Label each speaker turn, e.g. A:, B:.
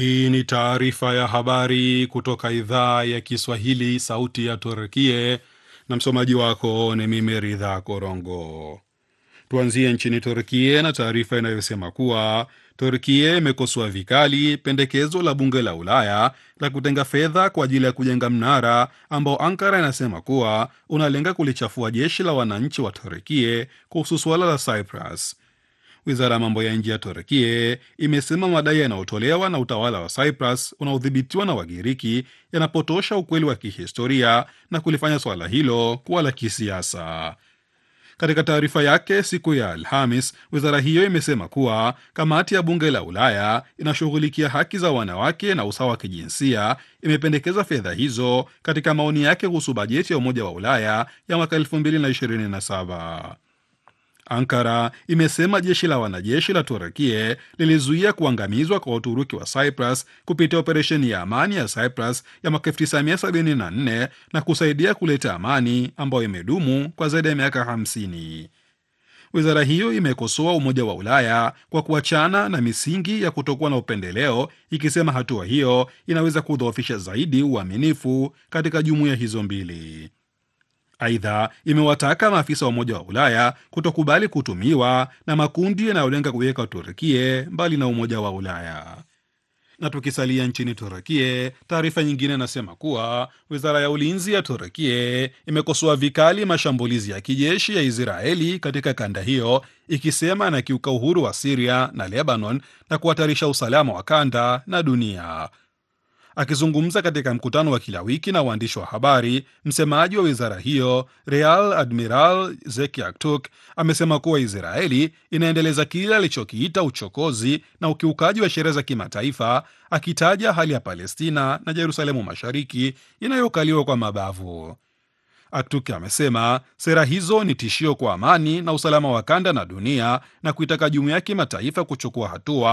A: Hii ni taarifa ya habari kutoka idhaa ya Kiswahili, sauti ya Turkie, na msomaji wako ni mimi Ridha Korongo. Tuanzie nchini Turkie na taarifa inayosema kuwa Turkie imekosoa vikali pendekezo la bunge la Ulaya la kutenga fedha kwa ajili ya kujenga mnara ambao Ankara inasema kuwa unalenga kulichafua jeshi la wananchi wa Turkie kuhusu suala la Cyprus. Wizara ya mambo ya nje ya Turkie imesema madai yanayotolewa na utawala wa Cyprus unaodhibitiwa na Wagiriki yanapotosha ukweli wa kihistoria na kulifanya suala hilo kuwa la kisiasa. Katika taarifa yake siku ya Alhamis, wizara hiyo imesema kuwa kamati ya bunge la Ulaya inashughulikia haki za wanawake na usawa wa kijinsia imependekeza fedha hizo katika maoni yake kuhusu bajeti ya Umoja wa Ulaya ya mwaka 2027. Ankara imesema jeshi la wanajeshi la Turukie lilizuia kuangamizwa kwa Waturuki wa Cyprus kupitia operesheni ya amani ya Cyprus ya mwaka 1974 na kusaidia kuleta amani ambayo imedumu kwa zaidi ya miaka 50. Wizara hiyo imekosoa Umoja wa Ulaya kwa kuachana na misingi ya kutokuwa na upendeleo, ikisema hatua hiyo inaweza kudhoofisha zaidi uaminifu katika jumuiya hizo mbili. Aidha, imewataka maafisa wa Umoja wa Ulaya kutokubali kutumiwa na makundi yanayolenga kuiweka Turkie mbali na Umoja wa Ulaya. Na tukisalia nchini Turkie, taarifa nyingine inasema kuwa wizara ya ulinzi ya Turkie imekosoa vikali mashambulizi ya kijeshi ya Israeli katika kanda hiyo, ikisema anakiuka uhuru wa Siria na Lebanon na kuhatarisha usalama wa kanda na dunia. Akizungumza katika mkutano wa kila wiki na waandishi wa habari, msemaji wa wizara hiyo Real Admiral Zeki Aktuk amesema kuwa Israeli inaendeleza kile alichokiita uchokozi na ukiukaji wa sheria za kimataifa, akitaja hali ya Palestina na Yerusalemu Mashariki inayokaliwa kwa mabavu. Aktuk amesema sera hizo ni tishio kwa amani na usalama wa kanda na dunia na kuitaka jumuiya ya kimataifa kuchukua hatua